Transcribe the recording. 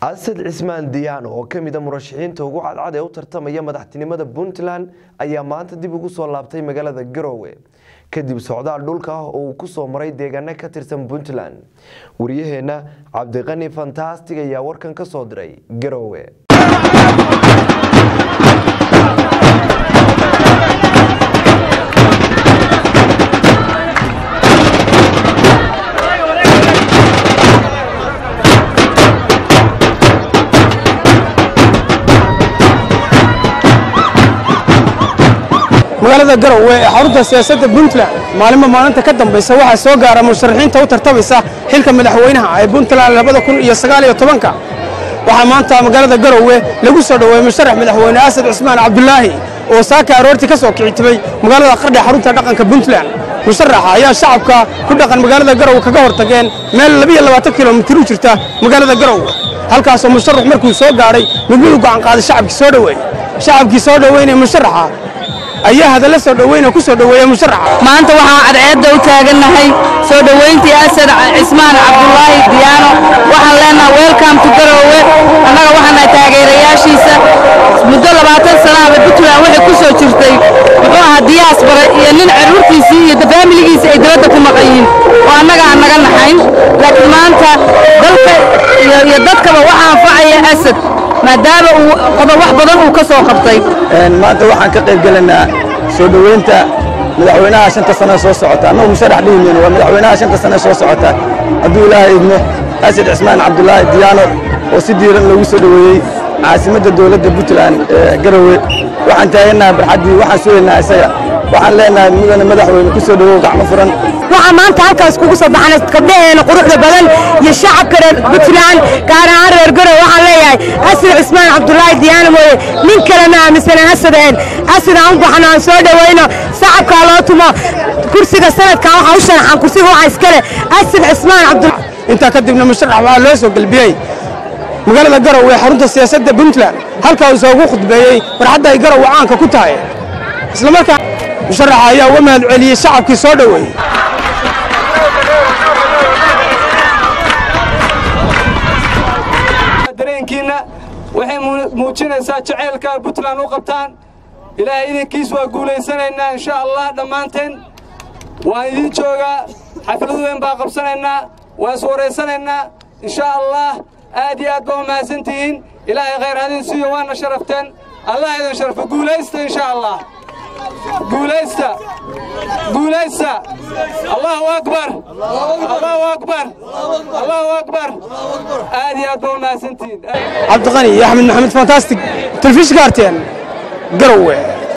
asad cismaan diyaano oo ka mida murashaxiinta ugu cadcad ee u tartamaya madaxtinimada puntland ayaa maanta dib ugu soo laabtay magaalada garowe kadib socdaal dhulka ah oo uu ku soo maray deegaano ka tirsan puntland wariyaheenna cabdiqani fantastig ayaa warkan ka soo diray garowe magaalada garowe ee xarunta siyaasadda puntland maalinba maalinta ka dambaysa waxaa soo gaara musharaxiinta u tartamaysa xilka madaxweynaha ee puntland labada kun iyo sagaal iyo tobanka waxaa maanta magaalada garowe lagu soo dhoweeyey musharax madaxweyne asad cusmaan cabdulaahi oo saaka aroortii ka soo kicitimay magaalada qardhe xarunta dhaqanka puntland musharaxa ayaa shacabka ku dhaqan magaalada garowe kaga hortageen meel labiyo labaatan kilomitir u jirta magaalada garowe halkaasoo musharax markuu soo gaadhay mid mid u go'an qaaday shacabkii soo dhoweeyey shacabkii soo dhoweynaya musharaxa ayaa hadalla soo dhoweyna ku soo dhoweeya musharaxa maanta waxaan cadceedda u taagannahay soo dhoweyntii asad cismaan cabdulaahi diyaano waxaan leenahay welcome to garowe annaga waxaan nahay taageerayaashiisa muddo labaatan sanaaba puntland waxay ku soo jirtay muxuu ahaa diyaasbara iyo nin caruurtiisii iyo faamiligiisii ay dibadda ku maqan yihiin oo annaga aan naga naxayn laakiin maanta dalka iyo dadkaba waxaa anfacaya asad maadaama uu qodob wax badan uu ka soo qabtay maanta waxaan ka qayb gelaynaa soo dhoweynta madaxweynaha shanta sano soo socota annagu musharax dhihi mayno waa madaxweynaha shanta sano soo socota hadduu ilaahay idmo asad cismaan cabdulaahi diyaano oo si diiran loogu soo dhoweeyey caasimadda dowladda puntland ee garowe waxaan taagannaha barxaddii waxaan sugaynaa isaga waxaan leenahay mudane madaxweyne ku soo dhowow gacmo furan waxaa maanta halkaas kugu soo baxnay gabdhaheena quruxda badan iyo shacabka reer puntland gaar ahaan reer garowe waxaan leeyahay asad cismaan cabdulaahi diyaano mooye nin kale ma aaminsanan asadeen asad aan u baxno aan soo dhoweyno shacabkaa loo tumo kursiga sanadkan waxaa u sharaxan kursiga waxaa iskale asad cismaan cabdulaahi intaa kadibna musharax waxaa loo soo gelbiyey magaalada garowe ee xarunta siyaasadda puntland halkaa uu soogu khudbeeyey farxadda ay garowe caanka ku tahay isla markaa musharaxa ayaa uga mahad celiyey shacabkii soo dhoweeyey dareenkiinna waxay muujinaysaa jacaylka puntland u qabtaan ilaahay idinkiis waa guulaysanaynaa insha allah dhammaanteen waan idin joogaa xaflad weyn baa qabsanaynaa waan is waraysanaynaa insha allah aad iyo aad baa u mahadsantihiin ilaahay khayr hadin siiyo waana sharafteen allah idin sharfo guulaysta insha allah guulaysta guulaysta allahu akbar allahu akbar allahu akbar aad iyo aad baa u mahadsantihiin cabdiqani iyo axmed maxamed fantastic telefishinka arteen garowe